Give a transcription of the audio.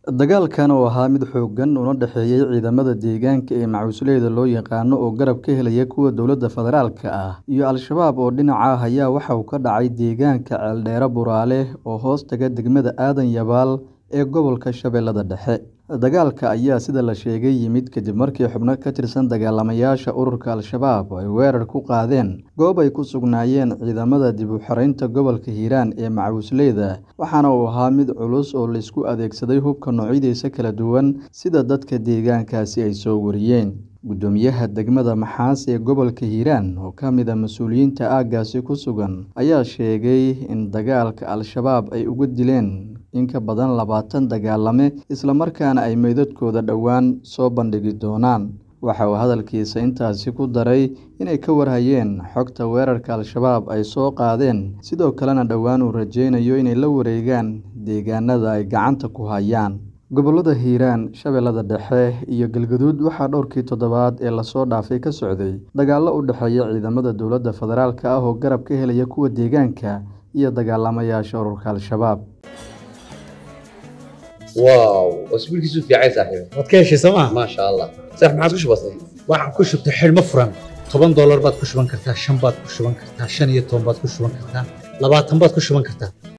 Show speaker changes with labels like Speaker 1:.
Speaker 1: Dagaalkan oo ahaa mid xooggan una dhexeeyay ciidamada deegaanka ee macusleyda loo yaqaano oo garab ka helaya kuwa dowladda federaalka ah iyo Al-shabaab oo dhinaca ah ayaa waxa uu ka dhacay deegaanka Ceeldheere Buraale oo hoostaga degmada Aadan Yabaal ee gobolka Shabeellada Dhexe. Dagaalka ayaa sida la sheegay yimid kadib markii xubno ka tirsan dagaalamayaasha ururka Al-shabaab ay weerar ku qaadeen goob ay ku sugnaayeen ciidamada dib u xiraynta gobolka Hiiraan ee macusleyda waxaana uu ahaa mid culus oo la isku adeegsaday hubka noocyadiisa kala duwan sida dadka deegaankaasi ay soo wariyeen. Guddoomiyaha degmada Maxaas ee gobolka Hiiraan oo ka mid ah mas'uuliyiinta aaggaasi ku sugan ayaa sheegay in dagaalka Al-shabaab ay uga dileen in ka badan labaatan dagaalame isla markaana ay meydadkooda dhowaan soo bandhigi doonaan. Waxa uu hadalkiisa intaasi ku daray inay ka war hayeen xogta weerarka Al-shabaab ay soo qaadeen sidoo kalena dhowaan uu rajeynayo inay la wareegaan deegaanada ay gacanta ku hayaan. Gobollada Hiiraan, Shabeellada Dhexe iyo Galgaduud waxaa dhowrkii toddobaad ee la soo dhaafay ka socday dagaallo u dhexeeya ciidamada dowladda federaalka ah oo garab ka helaya kuwa deegaanka iyo dagaalamayaasha ururka Al-shabaab.
Speaker 2: واو اسبوع كيسو في عايز صاحبي
Speaker 3: waad ka heshay sooma
Speaker 2: ما شاء الله صح ما عادش بسيط
Speaker 3: waxaan ku shubtay xidhmo furan toban doolar baad ku shuban kartaa shan baad ku shuban kartaa shan iyo toban baad ku shuban kartaa labaatan baad ku shuban kartaa